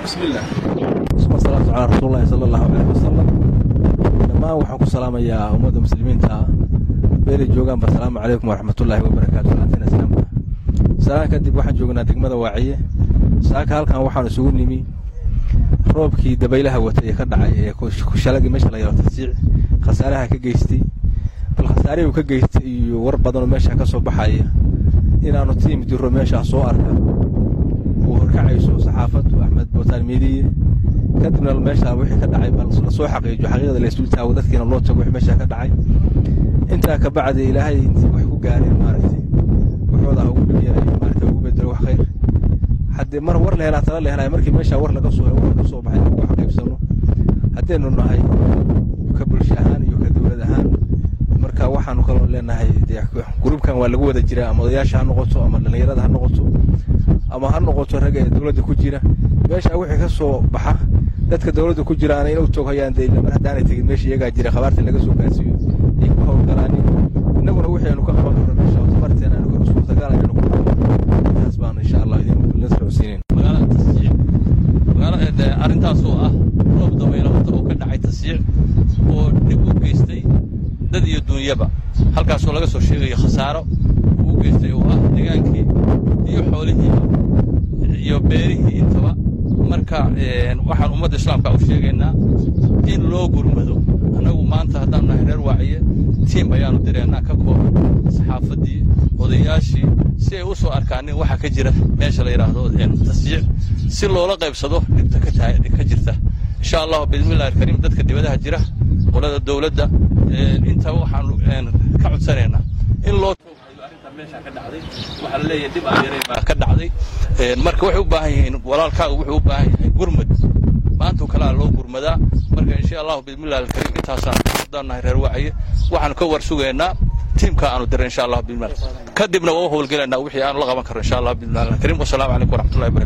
bismillaah suma salaatu calaa rasuulillahi sala allahu caleyh wasalam dhammaan waxaan ku salaamayaa ummadda muslimiinta meelay joogaanba asalaamu calaykum waraxmatullaahi wabarakaatu salaantina islaamka salaan kadib waxaan joognaa degmada waaciye saaka halkan waxaan isugu nimi roobkii dabaylaha watay ee ka dhacay ee kushalagii meesha la yaro tasiic khasaaraha ka geystay bal khasaarihii uu ka geystay iyo war badanoo meesha ka soo baxaya inaannu tiim diro meeshaa soo arka uu horkacayso saxaafaddu axmed bootaan miidiye kadibna meeshaa wixii ka dhacay bal la soo xaqiijo xaqiiqada la isdul taago dadkiina loo tago wixii meeshaa ka dhacay intaa ka bacdi ilaahay intii wax ku gaareen maaragtay waxooda ha ugu dhibyaray maaragtay ugu bedelo wax khayr haddii mar war la helaa tala la helaya markii meeshaa war laga soo war ka soo baxay ku xaqiibsano haddaynu nahay ka bulsho ahaan iyo ka dowlad ahaan marka waxaanu kaloo leenahay dee gurubkan waa lagu wada jiraa ama odayaasha ha noqoto ama dhallinyarada ha noqoto ama ha noqoto ragga ee dowladda ku jira meesha wixii ka soo baxa dadka dowladda ku jiraana in u toghayaan dee mar haddaanay tegin meesha iyagaa jira khabaarta laga soo gaarsiiyo ay ku howlgalaanin innaguna wixii aynu ka qaban karno meesha tabarteen aynu suurtagal aynu ku taas baanu insha allah idin socodsiinayn magaalada tasjiic magaalada arrintaas oo ah roob dabaylo horta oo ka dhacay tasjiic oo dhib u geystay dad iyo duunyaba halkaasoo laga soo sheegayo khasaaro uu u geystay oo ah degaankii iyo xoolihiiba iyo beerihii intaba marka waxaan ummadda islaamka u sheegaynaa in loo gurmado annagu maanta haddaanu nahay reer waaciye tiim ayaanu direennaa ka kooban saxaafaddii odayaashii si ay u soo arkaanin waxa ka jira meesha la yidhaahdo tasjiic si loola qaybsado dhibta ka jirta insha allahu bismillahi alkariim dadka dibadaha jira qolada dowladda intaba waxaanu ka codsanaynaa in loo meesha ka dhacday waxaa la leeyahay dhib aan yaray baa ka dhacday marka waxay u baahan yihiin walaalkaaga wuxuu u baahan yahay gurmad maantoo kalea loo gurmadaa marka insha allahu bismillahi alkariim intaasaan haddaan nahay reer wacaye waxaanu ka war sugaynaa tiimka aanu diray insha allah bismillah kadibna waa u howlgelaynaa wixii aanu la qaban karno insha allah bismillahi alkariim wasalaamu calaykum waraxmatullahi barakatu